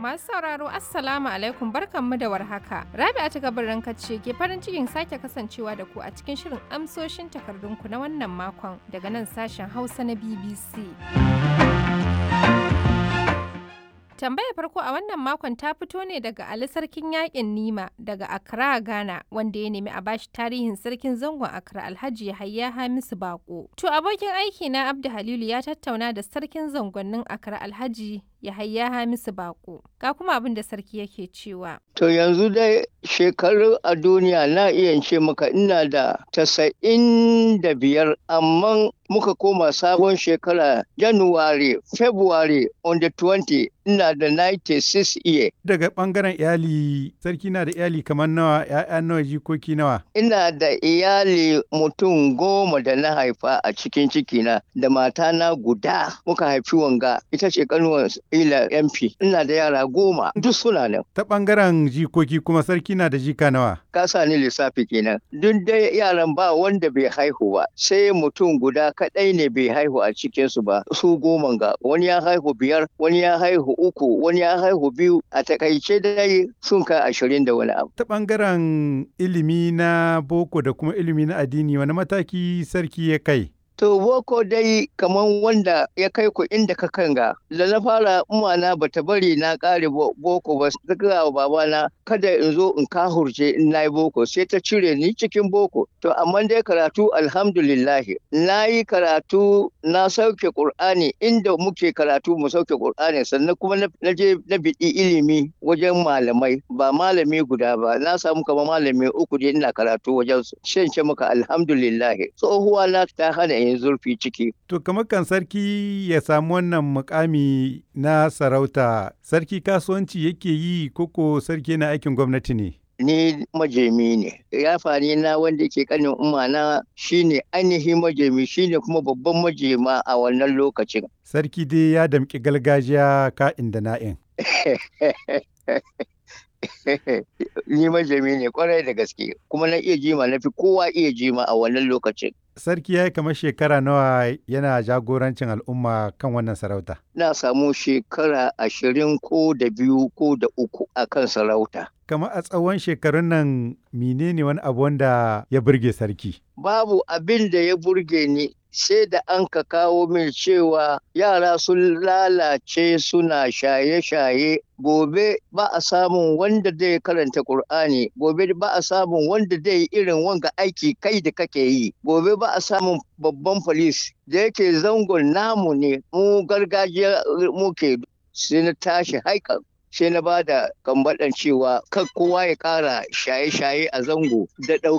Masu sauraro Assalamu alaikum barkanmu da warhaka. Rabi'a ta gabarin ce ke farin cikin sake kasancewa da ku a cikin shirin amsoshin takardunku na wannan makon daga nan sashen Hausa na BBC. Tambayar farko a wannan makon ta fito ne daga Ali Sarkin Yaƙin Nima daga Accra, Ghana, wanda ya nemi a bashi tarihin sarkin zangon Accra Alhaji Yahaya Hamisu Bako. To abokin aiki na Abdu Halilu ya tattauna da sarkin zangonnin Accra Alhaji Yahaya Hamisu Bako. Ga kuma abin da sarki yake cewa. To yanzu dai shekaru a duniya na iya ce maka ina da tasa'in da biyar amma muka koma sabon shekara January, February on the 20 ina da 96 year. Daga ɓangaren iyali, sarki na da iyali kamar nawa, ‘ya'ya nawa, jikoki nawa? Ina da iyali mutum goma da na haifa a cikin cikina da matana guda muka haifi wanga ita ce kanuwar ila MP. Ina da yara goma duk suna nan. Ta ɓangaren jikoki kuma sarki na da jika nawa? Ka sa ni lissafi kenan. Duk dai yaran ba wanda bai haihu ba sai mutum guda kaɗai ne bai haihu a cikinsu ba su goma ga wani ya haihu biyar wani ya haihu uku wani ya haihu biyu a takaice dai sun kai ashirin da wani abu. Ta ɓangaren ilimi na boko da kuma ilimi na addini wani mataki sarki ya kai? To boko dai kaman wanda ya kai ku inda ka kanga da na fara umana bata bari na kare boko ba ta gaya wa babana kada in zo in kahurce in na yi boko sai ta cire ni cikin boko to amma dai karatu alhamdulillah na yi karatu na sauke qur'ani inda muke karatu mu sauke qur'ani sannan kuma na je na biɗi ilimi wajen malamai ba malami guda ba na samu kamar malami uku dai ina karatu wajen su shan ce maka alhamdulillah tsohuwa na ta hana yin zurfi ciki. To kamar kan sarki ya samu wannan mukami na sarauta, sarki kasuwanci yake yi koko sarki na aikin gwamnati ne? Ni majemi ne, yafani na wanda ke kanin umana shine ainihin majemi shine kuma babban majema a wannan lokacin. Sarki dai ya damƙi gargajiya ka'in da na'in. ni majami ne kwarai da gaske kuma na iya jima na fi kowa iya jima a wannan lokacin. Sarki ya yi kamar shekara nawa yana jagorancin al'umma kan wannan sarauta? Na samu shekara ashirin ko da biyu ko da uku a kan sarauta. Kamar a tsawon shekarun nan menene wani abu wanda ya burge sarki? Babu abin da ya burge ni sai da an ka kawo min cewa yara sun lalace suna shaye-shaye gobe ba a samun wanda zai karanta Kur'ani, gobe ba a samun wanda zai irin wanga aiki kai da kake yi, gobe ba a samun babban polis da yake zangon namu ne mu gargajiya muke sai na tashi haikan sai na ba da kambaɗan cewa kan kowa ya ƙara shaye-shaye a zango da